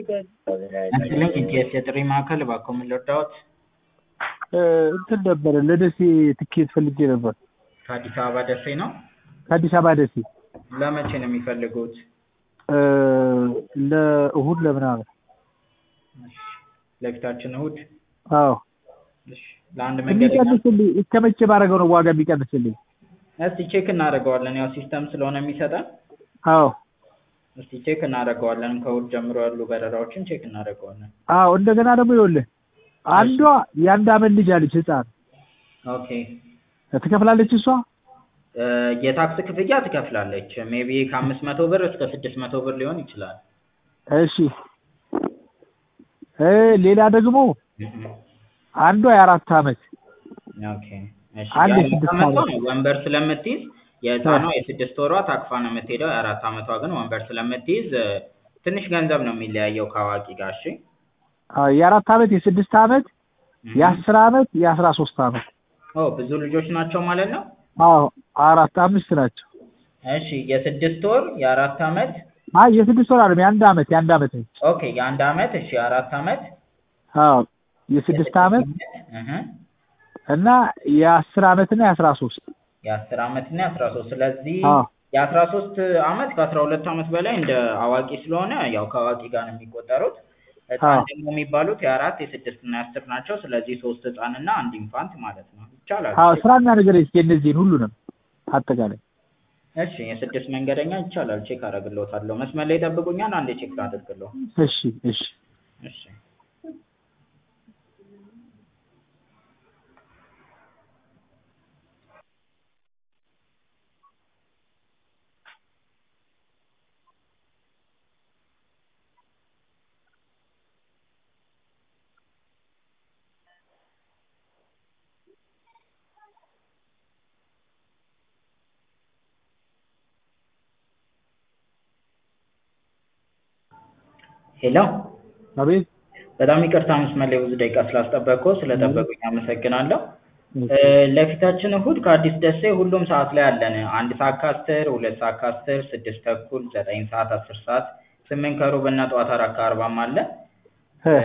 ይስጥልኝ ኢቲኤስ የጥሪ ማዕከል እባክዎ ምን ልርዳዎት? እንትን ነበረ ለደሴ ትኬት ፈልጌ ነበር። ከአዲስ አበባ ደሴ ነው? ከአዲስ አበባ ደሴ ለመቼ ነው የሚፈልጉት? ለእሁድ ለምናምን። እሺ፣ ለፊታችን እሁድ? አዎ እሺ፣ ለአንድ መንገደኛ የሚቀንስልኝ እስከ መቼ ባደርገው ነው ዋጋ የሚቀንስልኝ? እስቲ ቼክ እናደርገዋለን። ያው ሲስተም ስለሆነ የሚሰጠን አዎ እስቲ ቼክ እናደርገዋለን። ከእሁድ ጀምሮ ያሉ በረራዎችን ቼክ እናደርገዋለን። አዎ እንደገና ደግሞ ይኸውልህ አንዷ የአንድ አመት ልጅ አለች ህፃን ኦኬ ትከፍላለች እሷ እ የታክስ ክፍያ ትከፍላለች። ሜቢ ከአምስት መቶ ብር እስከ ስድስት መቶ ብር ሊሆን ይችላል። እሺ እ ሌላ ደግሞ እህ አንዷ የአራት አመት ኦኬ እሺ አንድ የአራት የስድስት አመቷ አመት ነው ወንበር ስለምትይዝ የህፃኗ የስድስት ወሯ ታቅፋ ነው የምትሄደው። የአራት አመቷ ግን ወንበር ስለምትይዝ እ ትንሽ ገንዘብ ነው የሚለያየው ከአዋቂ ጋር። እሺ አዎ የአራት አመት የስድስት አመት እህ የአስር አመት የአስራ ሶስት አመት ኦ ብዙ ልጆች ናቸው ማለት ነው። አዎ አራት አምስት ናቸው እሺ የስድስት ወር የአራት አመት አይ የስድስት ወር አይደለም የአንድ አመት የአንድ አመት ነች ኦኬ የአንድ አመት እሺ የአራት አመት አዎ የስድስት አመት እህ እና የአስር አመት እና የአስራ ሶስት የአስር አመት እና የአስራ ሶስት ስለዚህ አዎ የአስራ ሶስት አመት ከአስራ ሁለት አመት በላይ እንደ አዋቂ ስለሆነ ያው ከአዋቂ ጋር ነው የሚቆጠሩት። ህፃን አዎ ደግሞ የሚባሉት የአራት የስድስት እና የአስር ናቸው። ስለዚህ ሶስት ህፃን እና አንድ ኢንፋንት ማለት ነው። ይቻላል። አዎ ስራና ነገር እስኪ እነዚህን ሁሉንም አጠቃላይ እሺ የስድስት መንገደኛ ይቻላል። ቼክ አደርግልዎታለሁ። መስመር ላይ ይጠብቁኛል። አንዴ ቼክ ላድርግልዎ። እሺ እሺ እሺ ሄሎ አቤት በጣም ይቅርታ መስመር ላይ ብዙ ደቂቃ ስላስጠበቅኩ ስለጠበቁኝ አመሰግናለሁ። እ ለፊታችን እሁድ ከአዲስ ደሴ ሁሉም ሰዓት ላይ አለን። አንድ ሰዓት ከአስር ሁለት ሰዓት ከአስር ስድስት ተኩል ዘጠኝ ሰዓት አስር ሰዓት ስምንት ከሩብ እና ጠዋት አራት ከአርባም አለ። እ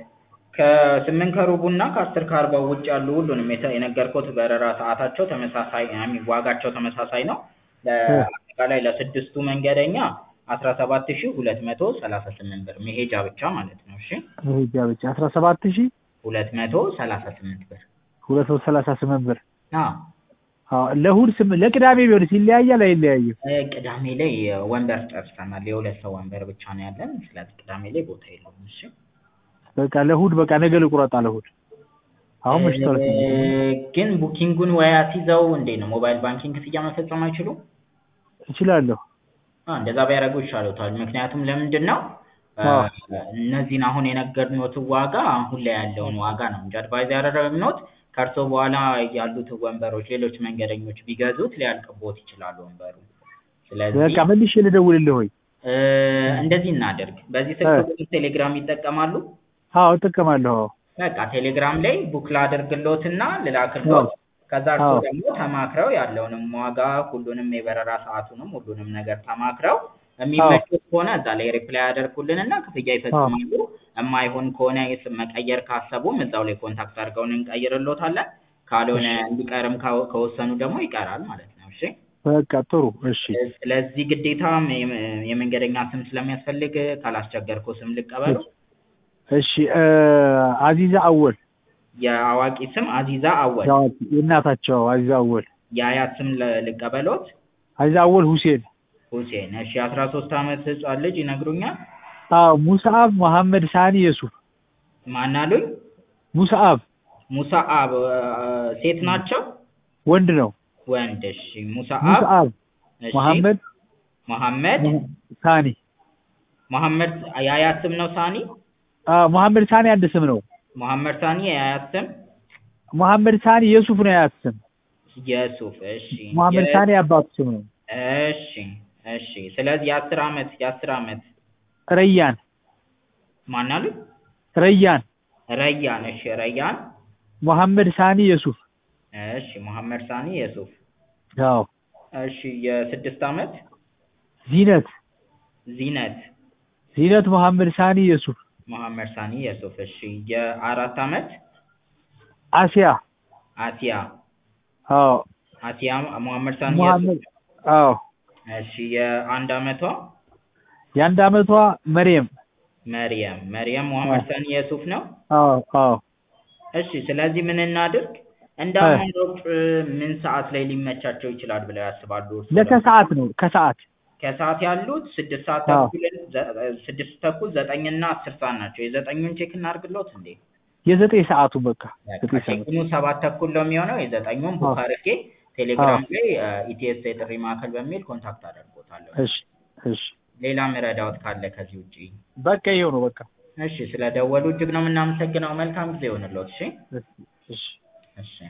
ከስምንት ከሩቡ እና ከአስር ከአርባው ውጭ ያሉ ሁሉንም የተ- የነገርኩት በረራ ሰዓታቸው ተመሳሳይ አይ ሚን ዋጋቸው ተመሳሳይ ነው። ለአጠቃላይ ለስድስቱ መንገደኛ አስራ ሰባት ሺህ ሁለት መቶ ሰላሳ ስምንት ብር መሄጃ ብቻ ማለት ነው። እሺ መሄጃ ብቻ አስራ ሰባት ሺህ ሁለት መቶ ሰላሳ ስምንት ብር ሁለት መቶ ሰላሳ ስምንት ብር አዎ አዎ ለእሑድ ስም ለቅዳሜ ቢሆንስ ይለያያል አይለያይም? እ ቅዳሜ ላይ ወንበር ጨርሰናል። የሁለት ሰው ወንበር ብቻ ነው ያለን። ስለዚህ ቅዳሜ ላይ ቦታ የለውም። እሺ በቃ ለእሑድ በቃ ነገ ልቁረጣ ለእሑድ አሁን መሽቷል። እ ግን ቡኪንጉን ወይ አስይዘው እንዴት ነው ሞባይል ባንኪንግ ክፍያ መፈጸም አይችሉም? እችላለሁ። አ እንደዛ ቢያደርጉ ይሻሎታል። ምክንያቱም ለምንድን ነው እ አዎ እነዚህን አሁን የነገርኖትን ዋጋ አሁን ላይ ያለውን ዋጋ ነው እንጂ አድቫይዝ ያደረግኖት ከእርሶ በኋላ ያሉትን ወንበሮች ሌሎች መንገደኞች ቢገዙት ሊያልቅቦት ይችላል ወንበሩ። ስለዚህ በቃ መልሼ ልደውልልህ ወይ? እ እንደዚህ እናድርግ። በዚህ እ ስልክ ቁጥር ቴሌግራም ይጠቀማሉ? አዎ እጠቀማለሁ። አዎ በቃ ቴሌግራም ላይ ቡክ ላድርግሎትና ልላክሎት። ከዛ እርሶ አዎ ደግሞ ተማክረው ያለውንም ዋጋ ሁሉንም የበረራ ሰዓቱንም ሁሉንም ነገር ተማክረው አዎ የሚመቹት ከሆነ እዛ ላይ ሪፕላይ ያደርጉልንና ክፍያ አዎ ይፈጽማሉ። የማይሆን ከሆነ ስም መቀየር ካሰቡም እዛው ላይ ኮንታክት አድርገውን እንቀይርሎታለን። ካልሆነ እሺ እንዲቀርም ካወ- ከወሰኑ ደግሞ ይቀራል ማለት ነው። እሺ በቃ ጥሩ እሺ እ ስለዚህ ግዴታ የመ- የመንገደኛ ስም ስለሚያስፈልግ ካላስቸገርኩ ስም ልቀበሉ። እሺ እ አዚዛ አወል የአዋቂ ስም አዚዛ አወል፣ የአዋቂ የእናታቸው አዚዛ አወል የአያት ስም ለ- ልቀበሎት። አዚዛ አወል ሁሴን ሁሴን። እሺ የአስራ ሶስት አመት ህጻን ልጅ ይነግሩኛል? አዎ ሙስአብ መሐመድ ሳኒ የሱፍ ማን አሉኝ? ሙስአብ ሙሳአብ እ ሴት ናቸው? ወንድ ነው። ወንድ። እሺ ሙሳአብ። ሙስአብ እሺ መሐመድ መሐመድ ሳኒ መሐመድ የአያት ስም ነው ሳኒ? አዎ መሐመድ ሳኒ አንድ ስም ነው። መሐመድ ሳኒ የአያት ስም መሐመድ ሳኒ የሱፍ ነው የአያት ስም። የሱፍ። እሺ መሐመድ የ ሳኒ የአባቱ ስም ነው። እሺ እሺ። ስለዚህ የአስር አመት የአስር አመት ረያን ማን አሉኝ? ረያን ረያን። እሺ ረያን። መሐመድ ሳኒ የሱፍ እሺ መሐመድ ሳኒ የሱፍ። አዎ እሺ የስድስት አመት ዚነት ዚነት ዚነት መሐመድ ሳኒ የሱፍ መሐመድ ሳኒ የሱፍ እሺ የአራት አመት አሲያ አሲያ አዎ አሲያ መሐመድ ሳኒ የሱፍ መሐመድ አዎ እሺ የአንድ አመቷ የአንድ አመቷ መርየም መርየም መርየም መሐመድ አዎ። ሳኒ የሱፍ ነው አዎ አዎ እሺ ስለዚህ ምን እናድርግ እንደ እ። አማራጭ ምን ሰዓት ላይ ሊመቻቸው ይችላል ብለው ያስባሉ እርስዎ? ለከሰዓት ነው ከሰዓት ከሰዓት ያሉት ስድስት ሰዓት አዎ። ተኩል ዘ- ስድስት ተኩል ዘጠኝ እና አስር ሰዓት ናቸው የዘጠኙን ቼክ እናድርግሎት እንዴ የዘጠኝ ሰዓቱ በቃ በቃ ዘጠኝ ሰዓት ቼክኑ ሰባት ተኩል ነው የሚሆነው የዘጠኙን ቡክ አዎ። አድርጌ ቴሌግራም ላይ ኢቲኤስ የጥሪ ማዕከል በሚል ኮንታክት አደርጎታለሁ እሺ እሺ ሌላ ምረዳዎት ካለ ከዚህ ውጪ በቃ ይኸው ነው በቃ እሺ ስለደወሉ እጅግ ነው የምናመሰግነው መልካም ጊዜ ይሆንልዎት እሺ እሺ እሺ እሺ